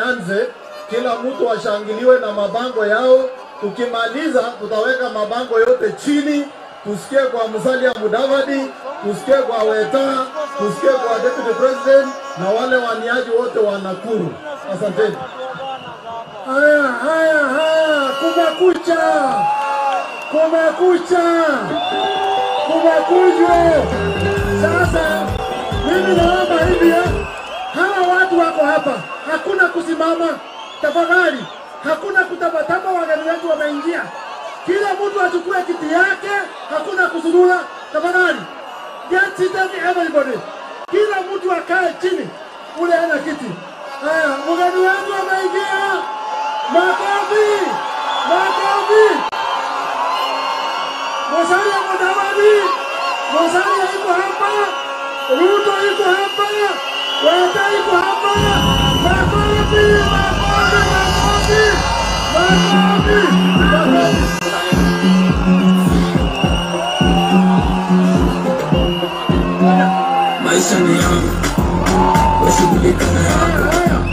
anze, kila mtu ashangiliwe na mabango yao. Tukimaliza tutaweka mabango yote chini, tusikie kwa Musalia Mudavadi, tusikie kwa Weta, tusikie kwa deputy president na wale waniaji wote wa Nakuru. Asanteni. Haya, haya, haya, kumekucha, kumekucha, kumekuja. Sasa mimi naomba hivi, eh, hawa watu wako hapa, hakuna kusimama, tafadhali, hakuna kutabataba. Wageni wetu wameingia, kila mtu achukue kiti yake, hakuna kusurura, tafadhali. Get seated everybody, kila mtu akae chini, ule ana kiti. Haya, mgeni wetu ameingia. Makofi! Makofi! Musalia Mudavadi, Musalia iko hapa, Ruto iko hapa, Weta iko hapa. Makofi! Makofi! Makofi! Makofi! Makofi! maisha ni yangu, washughulika na yako,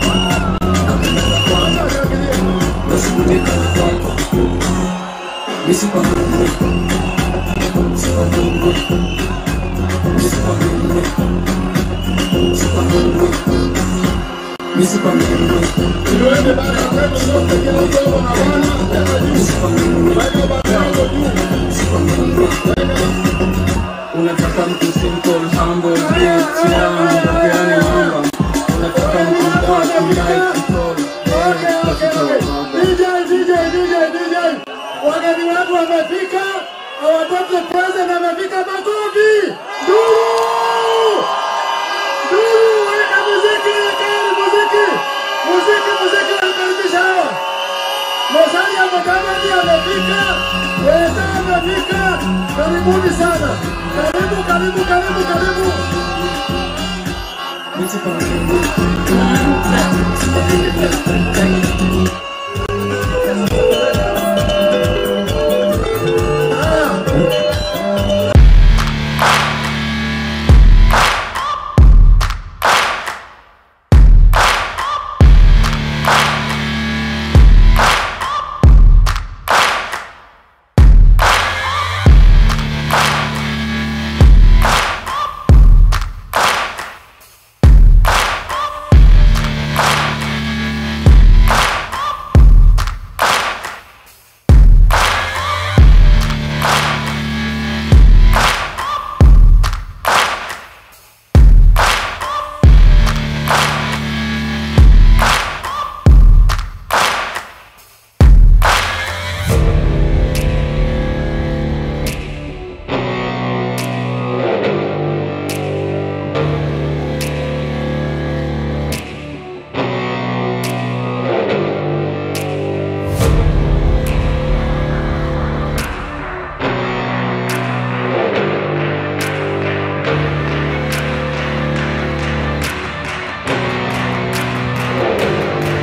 washughulika na kwako. Misi kwa Mungu, si kwa Mungu, misi kwa Mungu, si kwa Mungu, misi kwa Mungu, Tuende bana kwetu zote, kila mtu ako na wana, tena juu. misi kwa Mungu, Weka baba yako juu. si kwa Mungu. Unataka mtu simple, humble, rich, young, yani mamba. Unataka mtu mbaya, mnaye control, Okay, yeah, okay, katika okay. mambo. DJ, DJ, DJ, DJ. Wageni wetu wamefika, our deputy president amefika. Makofi! Nduru! Nduru, weka muziki, wekeni muziki. Muziki, muziki nakaribisha hawa. Musalia Mudavadi amefika, Weta amefika. Karibuni sana. Karibu, karibu, karibu, karibu. Misi kwa Mungu.